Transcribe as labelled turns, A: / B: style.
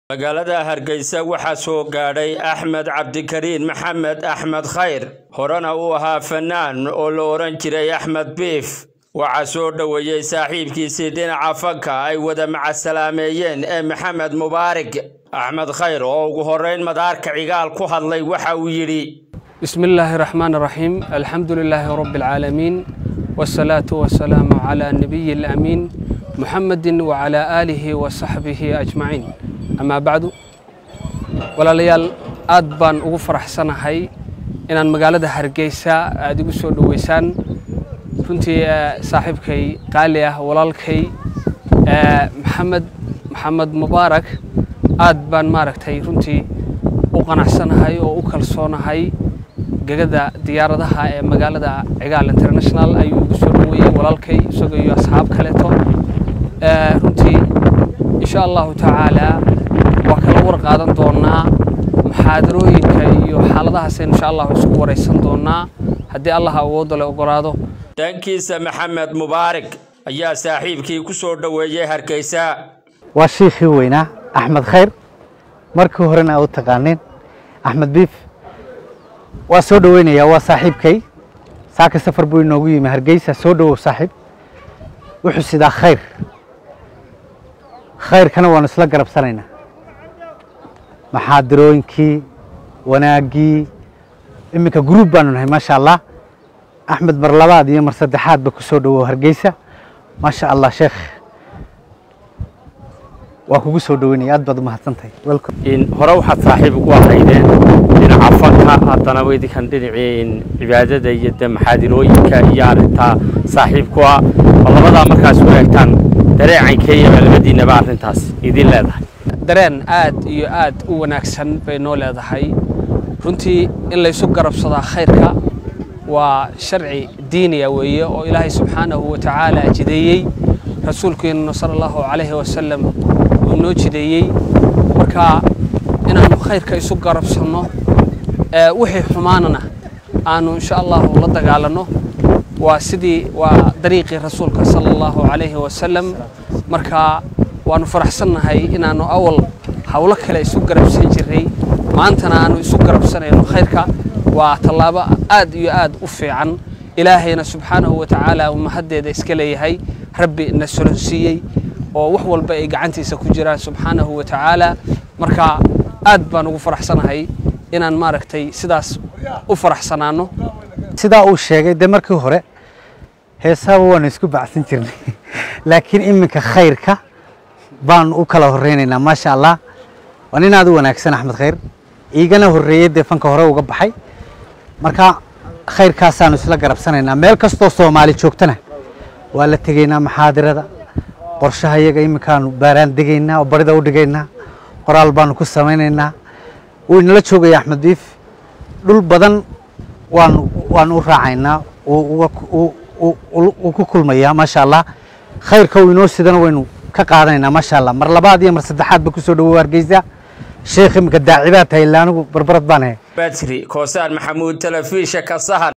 A: magaalada hargeysa waxaa soo gaadhay axmed cabdikariin maxamed axmed khayr horena uu ahaa fanaan oo la odhan jiray axmed biif waxaa soo dhoweeyey saaxiibkiisii dhinaca fanka ay wada macasalaameeyeen ee maxamed mubaarig axmed khayr oo ugu horrayn madaarka cigaal ku hadlay waxa uu yidhi
B: بسم الله الرحمن الرحيم الحمد لله رب العالمين والصلاة والسلام على نبي الأمين محمد وعلى آله وصحبه أجمعين أما بعد ولا ليال aad baan ugu faraxsanahay inaan magaalada hargeysa aad igu soo dhoweysaan runtii saaxiibkay qaali ah walaalkay maxamed maxamed mubaarak aad baan maaragtay runtii u qanacsanahay oo u kalsoonahay gegada diyaaradaha ee magaalada cigaal international ayuu igu soo dhoweeyey walaalkay isagoo iyo asxaab kaleeto runtii insha allahu tacaala waa kala war qaadan doonaa muxaadarooyinka iyo xaaladahaasaynu insha allahu isku waraysan doonaa haddii allah awoodda le ogolaado
A: dhankiisa maxamed mubaarig ayaa saaxiibkii ku soo dhoweeyey hargeysa
C: waa shiikhii weynaa axmed khayr markii horena aa u taqaaneen axmed biif waa soo dhoweynayaa waa saaxiibkay saaka safar buu inoogu yimi hargeysa soo dhowow saaxiib wuxuu sidaa khayr khayrkana waanu isla garabsanaynaa maxaadirooyinkii wanaaggii iminka gruub baanu nahay maasha allah axmed mar labaad iyo mar saddexaadba ku soo dhowow hargeysa maasha allah sheekh waa kugu soo dhoweynaya aad baad u mahadsantahay
A: hore waxaad saaxiib ugu ahaydeen dhinaca fanka haddana weydinkan dhinacii cibaadada iyo de maxaadirooyinka iyo arrintaa saaxiib ku ah oo labadaa markaas wanaagtaan dareecankeyaba labadiinaba arrintaas idin leedahay
B: dareen aad iyo aad u wanaagsan bay noo leedahay runtii in laysu garabsadaa khayrka waa sharci diiniya weeye oo ilaahay subxaanahu wa tacaala jideeyey rasuulkeenuna sala allahu calayhi wasalam uu noo jideeyey marka inaannu khayrka isu garabsanno wixii xumaanana aanu insha allahu la dagaalanno waa sidii waa dariiqii rasuulka sala allahu calayhi wasalam marka waannu faraxsannahay inaannu awal howlo kale isu garabsan jirray maantana aanu isu garabsanayno khayrka waa tallaabo aad iyo aad u fiican ilaahayna subxaanahu wa tacaala uu mahaddeeda iska leeyahay rabbi na solonsiiyey oo wax walba ay gacantiisa ku jiraan subxaanahu wa tacaala marka aad baan ugu faraxsanahay inaan maaragtay sidaas u faraxsanaanno
C: sidaa uu sheegay dee markii hore heesaaba waanu isku bacsan jirnay laakiin iminka khayrka baanu u kala horreynaynaa maasha allah waa nin aad u wanaagsan axmed khayr iigana horreeyey dee fanka hore uga baxay marka khayrkaasaanu isla garabsanaynaa meel kastoo soomaali joogtana waa la tegaynaa maxaadirada qorshaha iyaga iminkaanu baaraan degaynaa oo barida u dhigaynaa qoraal baanu ku samaynaynaa wuu inala joogaya axmed biif dhul badan waanu waanu u raacaynaa wuu ku kulmayaa maasha allah khayrka uu inoo sidana waynu ka qaadanaynaa maasha allah mar labaad iyo mar saddexaad ba kusoo dhawow hargeysa sheekh iminka daacibaad tahay illa anigu barbarad baan ahay
A: badri koosaan maxamuud telefisha ka sahan